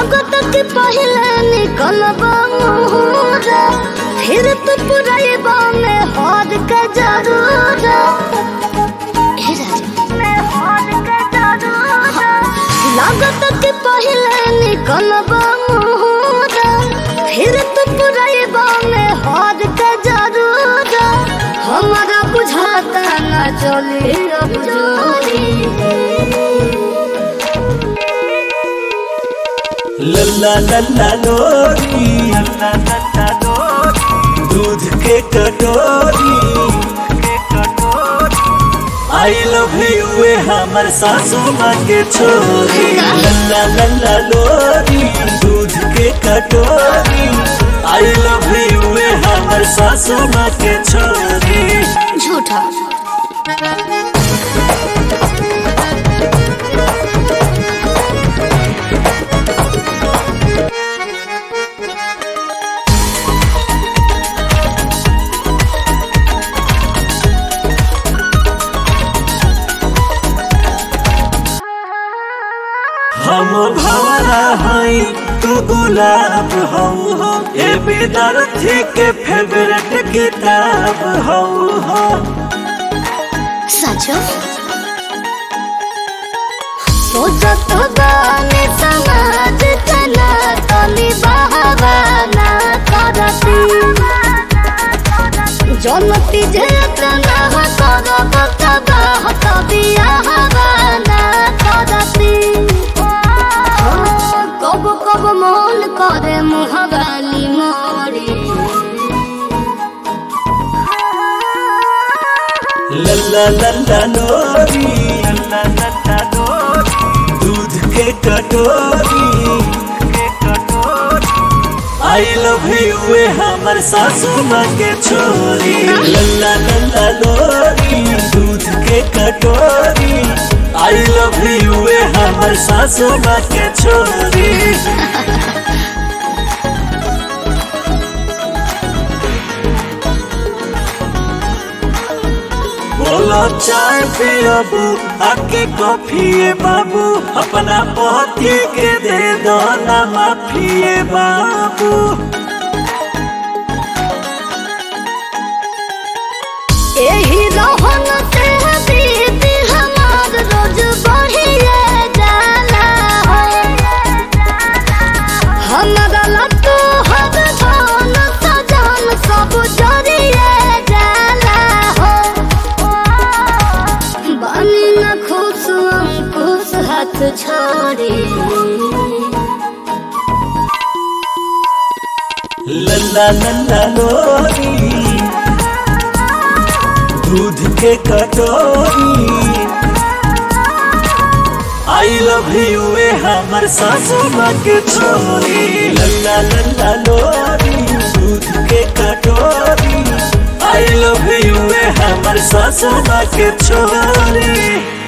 लागत के पहले निकलब मुहरा फिर तू पुरैबा में हाथ के जरूर हे राजा में हाथ के जरूर लागत के पहले निकलब मुहरा फिर तू पुरैबा में हाथ के जरूर हमारा बुझाता न चले अब जोरी लल्ला लल्ला लोरी लल्ला लल्ला लोरी दूध के कटोरी आई लव यू वे हमर सासू माँ के छोरी लल्ला लल्ला लोरी दूध के कटोरी आई लव यू वे हमर सासू माँ के छोरी झूठा हम भवरा हई तू गुलाब हऊ हो ए विद्यार्थी के फेवरेट किताब हऊ हो सचो सोचत गाने समाज तना तनी बहावाना करती जनती जे तना करब तबाह तबिया हवाना करती कब कब मन करे मुहगाली मोरी लल्ला लल्ला लोरी लल्ला लल्ला लोरी दूध के कटोरी आई लव यू वे हमर सासू माँ के छोरी लल्ला लल्ला लोरी दूध के कटोरी आई लव यू वे हमर सासू माँ के छोरी बोलो चाय पियबू आके कॉफी बाबू अपना पति के दे दो ना माफिए बाबू एही रहन से बीत हमार रोज बढ़िए जाला हमरा लट्टू हर धन सजन सब जरिए जाला हो बनी न खुश अंकुश हाथ छोड़ी लल्ला लल्ला लोरी दूध के कटोरी आई लव यू वे हमर सासू माँ के छोरी लल्ला लल्ला लोरी दूध के कटोरी आई लव यू वे हमर सासू माँ के छोरी